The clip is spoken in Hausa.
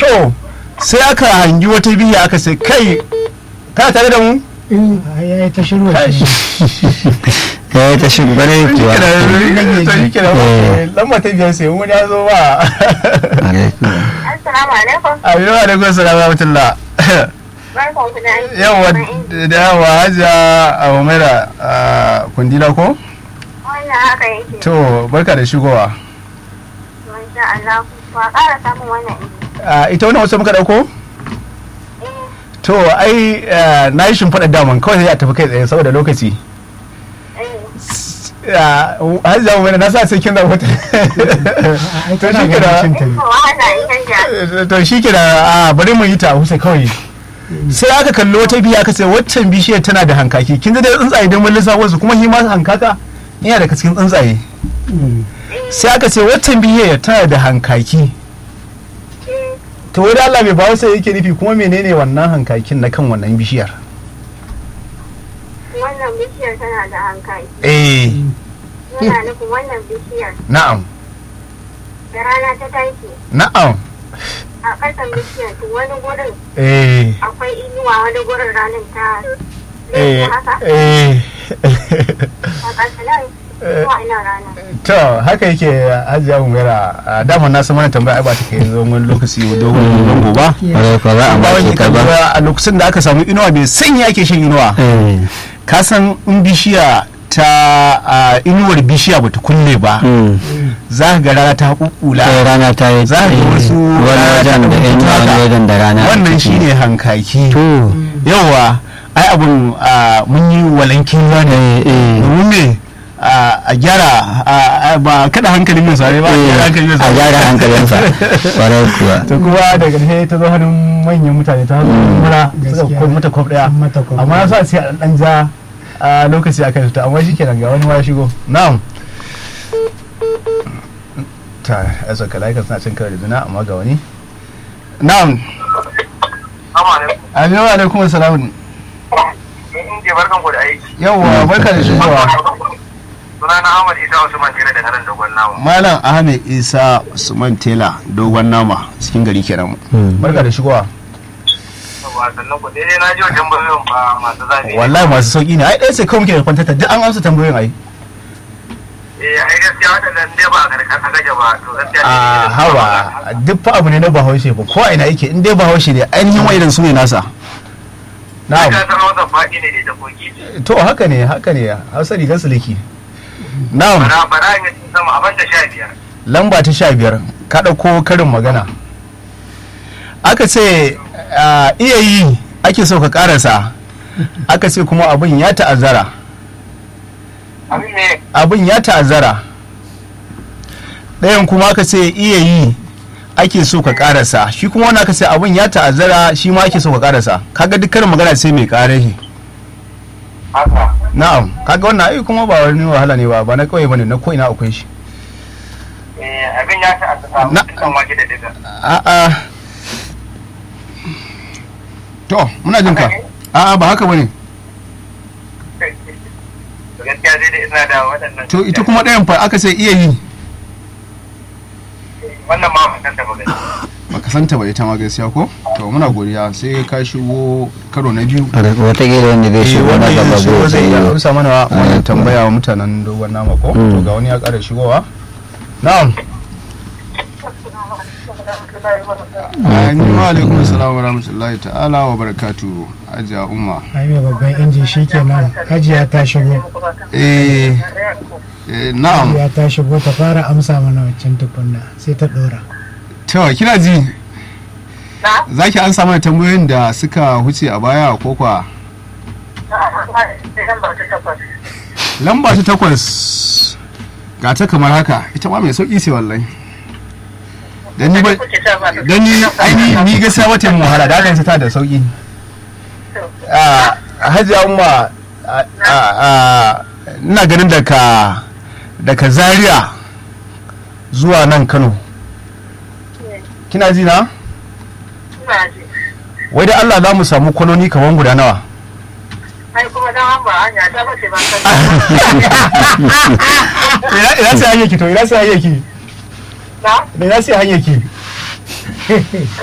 to sai aka hangi wata biya aka sai kai ka tare da mu ya yi ta shiru Kai. ya yi ta shugare kuwa lamba ta biyar sai wani ya zo ba alaikum Assalamu alaikum. abin wa da gwasa da rahmatullah Barkan ku da aiki. yawa da yawa hajiya a umaira a kundila ko Wannan haka yake. to barka da shigowa Masha Allah. Ba ƙara samun wannan ido. Ah, ita wani wasu muka dauko Eh, to ai ah, na yi shimfiɗa daman kawai sai a tafi kai tsaye saboda lokaci eh. Ah, hajiya umaira na sa sai kin da wata ai to tana shi ganin cin kira ta ne Ko wahala in canja. to shi kira a bari mu yi ta husa kawai sai aka kalli wata biya aka ce waccan bishiyar tana da hankaki kin ji dai tsuntsaye don mun lissafo su kuma shi ma hankaka yana daga cikin tsuntsaye Mm. sai aka ce waccan bishiyar tana da hankaki Eh, to wai da Allah bai ba sai yake nufi kuma menene wannan hankakin na kan wannan bishiyar Wannan bishiyar tana da hankali. eh Yana nufin wannan bishiyar na'am da rana ta tashi na'am a ƙasan bishiyar to wani gurin eh akwai inuwa wani gurin ranar ta eh haka eh a ƙasa nan zuwa ina rana. to haka yake hajiya umera a daman na san mana tambaya ai ba ta kai zo wani lokaci dogon zango ba ƙwarai kuwa za a ba wani mace ta ba kalura a lokacin da aka samu inuwa mai sanyi ake shan inuwa Eh, ka san in bishiya ta a, inuwar bishiya bata kulle ba mm. za ka ga rana ta sai kukula rana ta yi Za ka ga wasu wani wajen da yan wani wajen da rana a wannan ciki. shine hankaki to yawa ai abun a, mun yi walankin ruwa ne eh, eh. domin me a a gyara a- a- ba kada hankalin mai sare ba a gyara hankalin mai a sare gyara hankalinsa ƙwarai kuwa to kuma daga ƙarshe ta zo hannun manyan mutane ta hannun mura suka Gaskiya. kwan mata kwaf daya An mata kwaf amma ɗaya. na sa sai a dan ja a lokaci a kan ta amma shi kenan ga wani ma ya shigo na'am ta yasa kalaikan suna cin karo da juna amma ga wani na'am aminu alaikum salamun in je barkan ku da aiki yawwa barka da shigowa sunana Ahmad Isa Usman Tira daga nan dogon nawa malam ahmed isa usman tela dogon nama cikin gari kenan Mm. barka da shigowa Yawwa, sannan ku daidai na ji wa tambayoyin ba masu zafi wallahi masu sauki ne ai ɗaya sai kawai muke da kwantata duk an amsa tambayoyin ai eh ai gaskiya waɗannan dai ba a karkar a gaje ba to gaskiya a ne hawa duk fa abu ne na bahaushe ba ko a ina yake in dai bahaushe ne ainihin wa'idan su ne nasa na na'am san wata faɗi ne da ta koki to haka ne haka ne hausa rigar suliki na'am bara bara in yi sama a banda sha biyar lamba ta sha biyar ka ɗauko karin magana aka ce a, iya yi ake so ka karasa aka ce kuma abin ya ta'azzara abin ne abin ya ta'azzara ɗayan kuma aka ce iya yi ake so ka karasa shi kuma wani aka ce abin ya ta'azzara shi ma ake so ka karasa kaga duk karin magana sai mai kare shi haka na'am kaga wannan ai kuma ba wani wahala ne ba ba na kawai bane na ko ina akwai shi eh abin ya ta aka samu Na- kan wake da diga a'a to muna jin ka a'a ba haka bane to gaskiya zai da ina da waɗannan to ita kuma ɗayan fa aka ce iya yi wannan ma ba san da ba gaskiya baka santa ba ita ma gaskiya ko to muna godiya sai ka shigo karo na biyu wataƙila wanda zai shigo na gaba shigo zai zai iya sai amsa mana wannan Alaikum. tambaya wa mutanen dogon nama ko Mm. to ga wani ya ƙara shigowa na'am wa alaikum assalam wa rahmatullahi ta'ala wa barakatuhu ajiya umma ai mai babban inji shi kenan hajiya ta shigo eh eh, na'am hajiya ta shigo ta fara amsa mana waccan tukunna sai ta dora to kina ji Na? za ki an mana tambayoyin da suka huce a baya ko kwa lamba ta takwas ga ta kamar haka ita ma mai sauki ce wallahi dan ni ba dan ni ai ni ni gaskiya wata yin wahala da hakan ta da sauki a hajiya umma a- a- a- ina ganin daga daga zaria zuwa nan kano kina ji na wai da Allah za mu samu kwanoni kamar guda nawa Ai kuma dan an ba hanya ta bace ba ta. ina ina sai hanyar ki to ina sai hanyar ki Na? ina sai hanyar ki